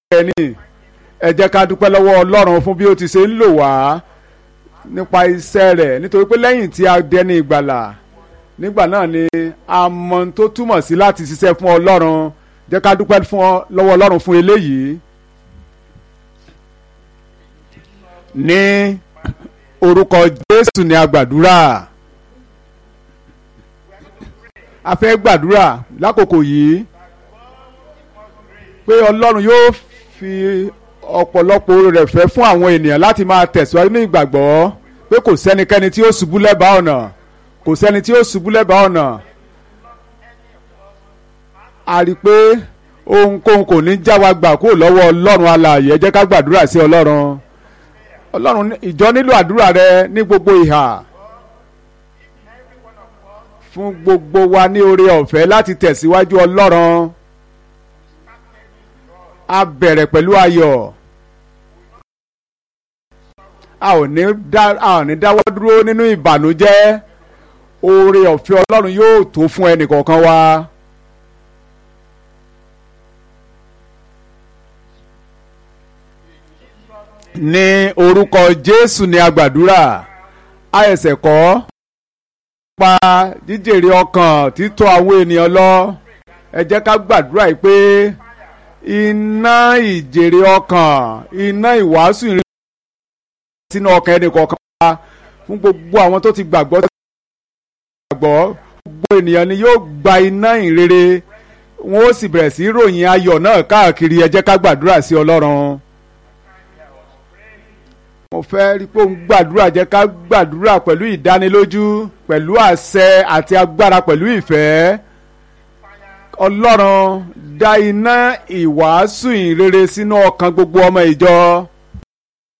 ẹni ẹ jẹ́ ká dúpẹ́ lọ́wọ́ ọlọ́run fún bí ó ti ṣe ń lò wá nípa iṣẹ́ rẹ̀ nítorí pé lẹ́yìn tí a dẹni ìgbàlà nígbà náà ni a mọ ohun tó túmọ̀ sí láti ṣiṣẹ́ fún ọlọ́run jẹ́ ká dúpẹ́ fún ọ- lọ́wọ́ ọlọ́run fún eléyìí. ní orúkọ jésù ni a gbàdúrà a fẹ́ gbàdúrà lákòókò yìí pé ọlọ́run yóò fi ọ̀pọ̀lọpọ̀ oore rẹ̀ fẹ́ fún àwọn ènìyàn láti máa tẹ̀síwájú ní ìgbàgbọ́ pé kò sẹ́nikẹ́ni tí ó ṣubú lẹ́bàá ọ̀nà kò sẹ́ni tí ó ṣubú lẹ́bàá ọ̀nà a rí i pé ohunkóhun kò ní já wa gbà kúrò lọ́wọ́ ọlọ́run alààyè ẹ jẹ́ ká gbàdúrà sí ọlọ́run ọlọ́run ní- ìjọ nílò àdúrà rẹ ní gbogbo ìhà fún gbogbo wa ní oore ọ̀fẹ́ láti tẹ̀síwájú ọlọ́run a bẹ̀rẹ̀ pẹ̀lú ayọ̀ a ò ní dá a ò ní dáwọ́ dúró nínú ìbànújẹ́ oore ọ̀fẹ́ ọlọ́run yóò tó fún ẹnìkọ̀ọ̀kan wa. ní orúkọ jésù ni a gbàdúrà a ẹsẹ̀ kọ́ pa jíjèrè ọkàn títọ́ àwọn ènìyàn lọ ẹ jẹ́ ká gbàdúrà yìí pé iná ìjèrè ọkàn iná ìwàásù ìrìn sínú ọkàn ẹnì kọ̀ọ̀kan wa fún gbogbo àwọn tó ti gbàgbọ́ gbàgbọ́ gbogbo ènìyàn ni yóò gba iná ìrere wọn ó sì bẹ̀rẹ̀ sí í ròyìn ayọ̀ náà káàkiri ẹ jẹ́ ká gbàdúrà sí ọlọ́run mo fẹ́ rí i pé òun gbàdúrà jẹ́ ká gbàdúrà pẹ̀lú ìdánilójú pẹ̀lú àṣẹ àti agbára pẹ̀lú ìfẹ́ ọlọ́run dá iná ìwàásù ìrere sínú ọkàn gbogbo ọmọ ìjọ